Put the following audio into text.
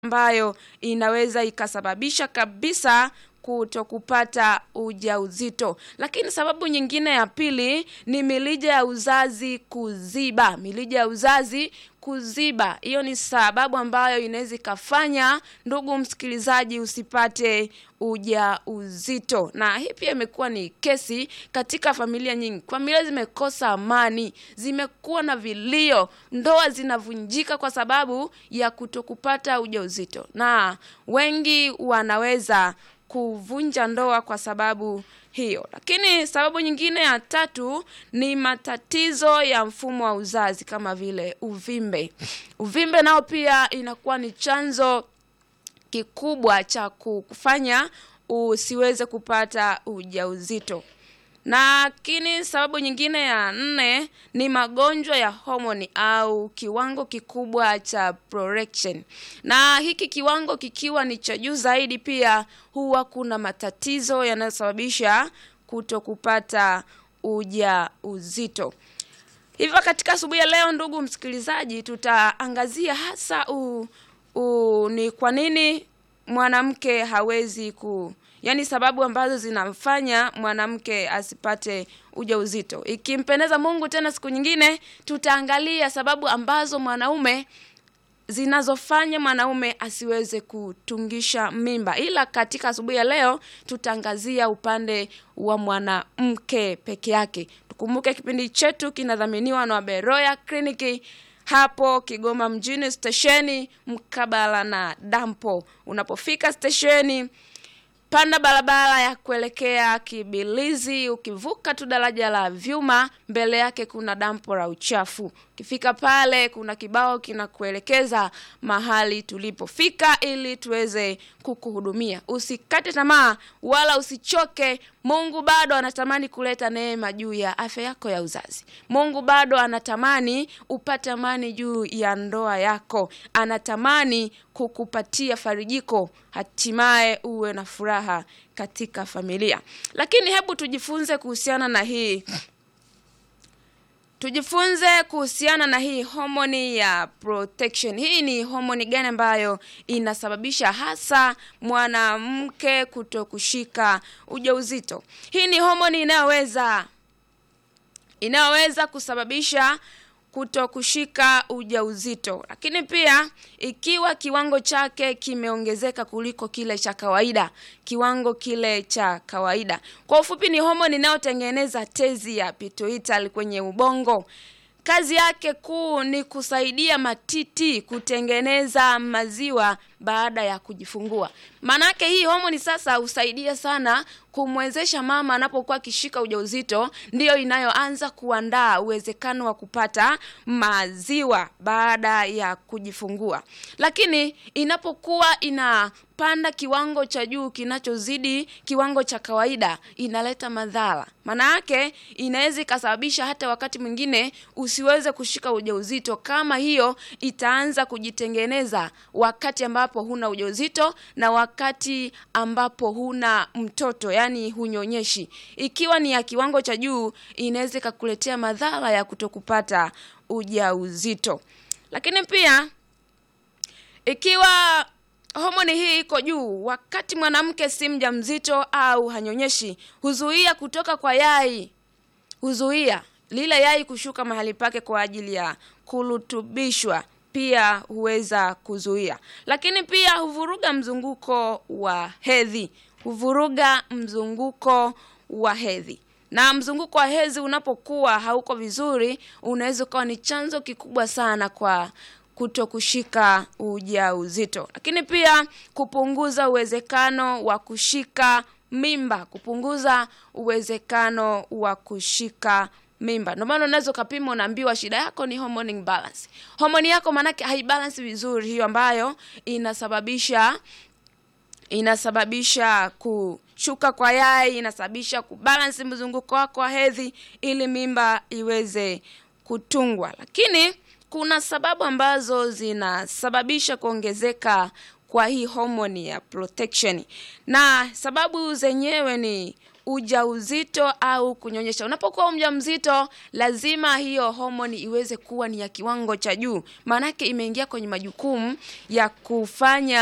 ambayo inaweza ikasababisha kabisa kuto kupata ujauzito. Lakini sababu nyingine ya pili ni milija ya uzazi kuziba. Milija ya uzazi kuziba, hiyo ni sababu ambayo inaweza ikafanya, ndugu msikilizaji, usipate ujauzito. Na hii pia imekuwa ni kesi katika familia nyingi. Familia zimekosa amani, zimekuwa na vilio, ndoa zinavunjika kwa sababu ya kutokupata ujauzito, na wengi wanaweza kuvunja ndoa kwa sababu hiyo. Lakini sababu nyingine ya tatu ni matatizo ya mfumo wa uzazi kama vile uvimbe. Uvimbe nao pia inakuwa ni chanzo kikubwa cha kufanya usiweze kupata ujauzito. Lakini sababu nyingine ya nne ni magonjwa ya homoni au kiwango kikubwa cha prorection. Na hiki kiwango kikiwa ni cha juu zaidi, pia huwa kuna matatizo yanayosababisha kuto kupata ujauzito. Hivyo katika asubuhi ya leo, ndugu msikilizaji, tutaangazia hasa u, u, ni kwa nini mwanamke hawezi ku yaani sababu ambazo zinamfanya mwanamke asipate ujauzito. Ikimpendeza Mungu, tena siku nyingine tutaangalia sababu ambazo mwanaume zinazofanya mwanaume asiweze kutungisha mimba, ila katika asubuhi ya leo tutaangazia upande wa mwanamke peke yake. Tukumbuke kipindi chetu kinadhaminiwa na Beroya Kliniki hapo Kigoma mjini, stesheni mkabala na dampo. Unapofika stesheni panda barabara ya kuelekea Kibilizi. Ukivuka tu daraja la vyuma, mbele yake kuna dampo la uchafu. Ukifika pale, kuna kibao kinakuelekeza mahali tulipofika ili tuweze kukuhudumia. Usikate tamaa wala usichoke. Mungu bado anatamani kuleta neema juu ya afya yako ya uzazi. Mungu bado anatamani upate amani juu ya ndoa yako, anatamani kukupatia farijiko, hatimaye uwe na furaha katika familia. Lakini hebu tujifunze kuhusiana na hii tujifunze kuhusiana na hii homoni ya protection. Hii ni homoni gani ambayo inasababisha hasa mwanamke kuto kushika ujauzito? Hii ni homoni inayoweza inayoweza kusababisha kuto kushika ujauzito, lakini pia ikiwa kiwango chake kimeongezeka kuliko kile cha kawaida, kiwango kile cha kawaida. Kwa ufupi, ni homoni inayotengeneza tezi ya pituitary kwenye ubongo. Kazi yake kuu ni kusaidia matiti kutengeneza maziwa baada ya kujifungua. Maanake hii homoni sasa husaidia sana kumwezesha mama anapokuwa akishika ujauzito, ndiyo inayoanza kuandaa uwezekano wa kupata maziwa baada ya kujifungua. Lakini inapokuwa inapanda kiwango cha juu kinachozidi kiwango cha kawaida, inaleta madhara. Maana yake inaweza ikasababisha hata wakati mwingine usiweze kushika ujauzito, kama hiyo itaanza kujitengeneza wakati ambapo huna ujauzito na wakati ambapo huna mtoto, yani hunyonyeshi. Ikiwa ni ya kiwango cha juu, inaweza ikakuletea madhara ya kutokupata ujauzito. Lakini pia ikiwa homoni hii iko juu wakati mwanamke si mjamzito au hanyonyeshi, huzuia kutoka kwa yai, huzuia lile yai kushuka mahali pake kwa ajili ya kurutubishwa pia huweza kuzuia, lakini pia huvuruga mzunguko wa hedhi, huvuruga mzunguko wa hedhi. Na mzunguko wa hedhi unapokuwa hauko vizuri, unaweza ukawa ni chanzo kikubwa sana kwa kuto kushika ujauzito, lakini pia kupunguza uwezekano wa kushika mimba, kupunguza uwezekano wa kushika mimba. Ndio maana unaweza ukapima, unaambiwa shida yako ni hormone imbalance. Homoni yako maanake haibalance vizuri, hiyo ambayo inasababisha inasababisha kushuka kwa yai, inasababisha kubalance mzunguko wako wa hedhi ili mimba iweze kutungwa. Lakini kuna sababu ambazo zinasababisha kuongezeka kwa hii homoni ya protection, na sababu zenyewe ni ujauzito au kunyonyesha. Unapokuwa mjamzito, lazima hiyo homoni iweze kuwa ni ya kiwango cha juu, maanake imeingia kwenye majukumu ya kufanya